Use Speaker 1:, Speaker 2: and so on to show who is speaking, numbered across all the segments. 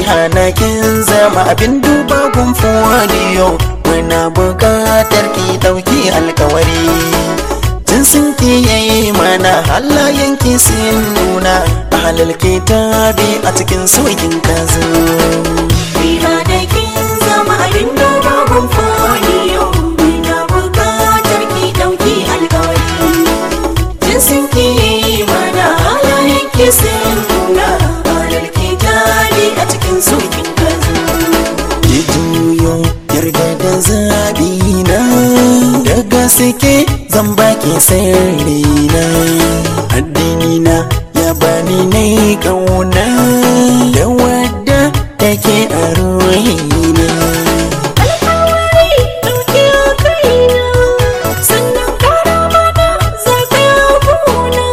Speaker 1: hana kin zama abin duba gunfin wadiyo muna buƙatar ki ɗauki alkawari tun sun ki yayi mana halayen ki sun nuna a halal kitabi a cikin sokin kazo
Speaker 2: Riha da kin zama abin duba gumfoniyo Muna buƙatar ki ɗauki alkawari Jinsin ki mana halayen ki sun nuna Halar ki jari a cikin sokin kazo
Speaker 1: ki juyo yarda da zaɓi na da gaske zan baki sirri na addini na ya bani ne kauna da wadda take a ruhina
Speaker 2: Alkawari ɗauki a kaina Sannan kara mana zafi abuna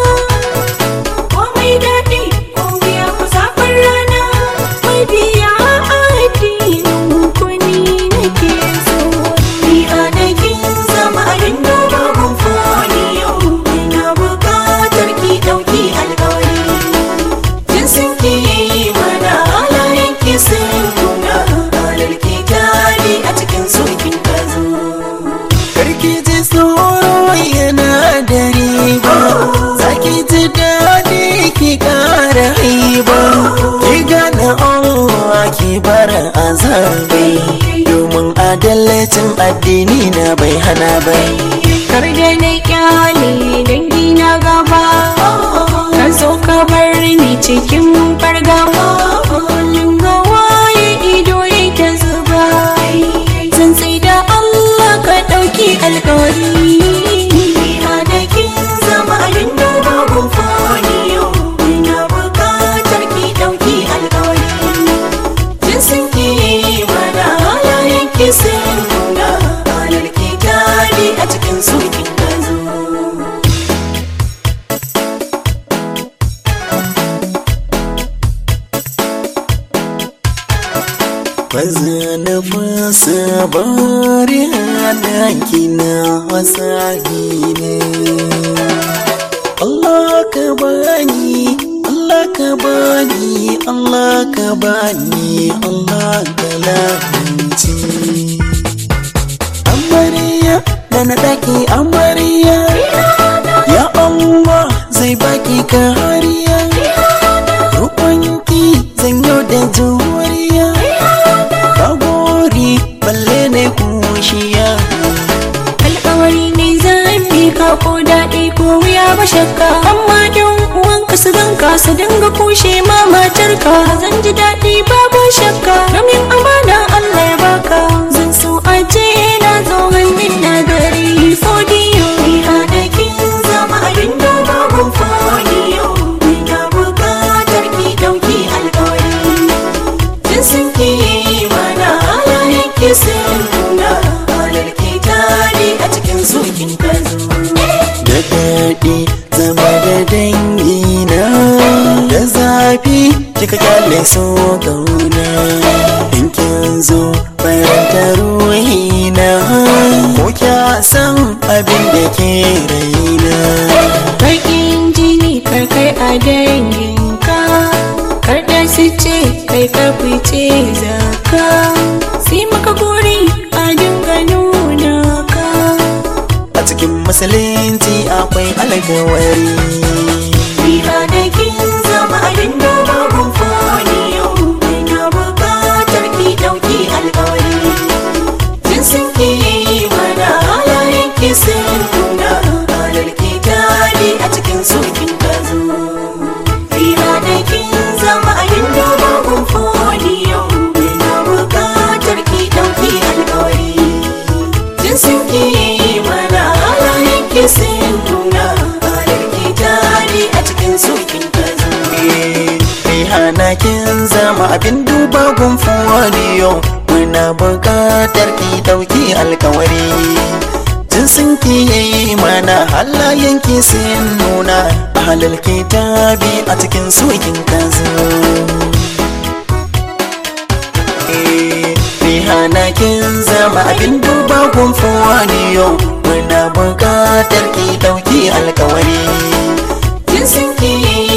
Speaker 2: Komai daɗi ko biya ku zafin rana Mai biya addinin ku ni nake so Ni a da kin zama abin duba gumfoniyo Ina buƙatar ki ɗauki alkawari Jinsin ki mana halayen ki sun nuna Halar ki jari a cikin sokin kazo
Speaker 1: karki ji tsoro yana da riba zaki ji daɗi ki ƙara haiba ki gane Allah ki bar azabi domin adalcin addini na bai hana bai
Speaker 2: Kar da na kyale dangi na gaba Ka zo ka bar ni cikin fargaba Kullum ga waye ido yake zuba Zan sai da Allah ka ɗauki alkawari da kin zama abin duba gumfoniyo Ina buƙatar ki ɗauki alkawari Jinsin ki mana halayen ki sun nuna Halar ki jari a cikin sokin gazo
Speaker 1: Baza na fasa bari hadanki na wasahi ne Allah ka bani Allah ka bani Allah ka bani Allah ka lafinci Amariya da na daki amariya Ya Allah zai baki kariya Rukunki zan yau da juriya Bagori balle ne kushiya
Speaker 2: alkawari ne zan bi ka ko daɗi ko wuya ba shakka amma yan uwanka su ganka su dinga kushe ma matarka zan ji daɗi babu shakka domin amana Allah ya baka zan so a ce na zo hannun na gari fodiyo Riha da kin zama abin duba gun fodiyo Ina buƙatar ki ɗauki alkawari jinsin ki mana halayen ki sun nuna halar ki tare a cikin sokin kazo
Speaker 1: Da daɗi zama da dangina Da zafi kika kyale so gauna In kin zo faranta ruhina Ko kya san abin da ke raina
Speaker 2: bakin jini karkai a danginka kar da su ce kai ka fice zaka sai maka gori a dinga nuna ka
Speaker 1: A cikin musulunci akwai alkawari
Speaker 2: Riha da kin zama abin duba gun foniyo Ina buƙatar ki ɗauki alkawari Jinsin ki mana halayen ki sun nuna Halar ki jari a cikin sokin gazo Riha da kin zama abin duba gun foniyo Ina buƙatar ki ɗauki alkawari Jinsin ki mana halayen ki sun nuna Halar ki jari a cikin sokin gazo
Speaker 1: Rihana kin zama abin duba gunfin wadiyo Muna buƙatar ki ɗauki alkawari Jinsin ki yayi mana halayen ki sun nuna A halal kitabi a cikin sokin kazo Rihana kin zama abin duba gunfin wadiyo Muna buƙatar ki ɗauki alkawari
Speaker 2: jinsin ki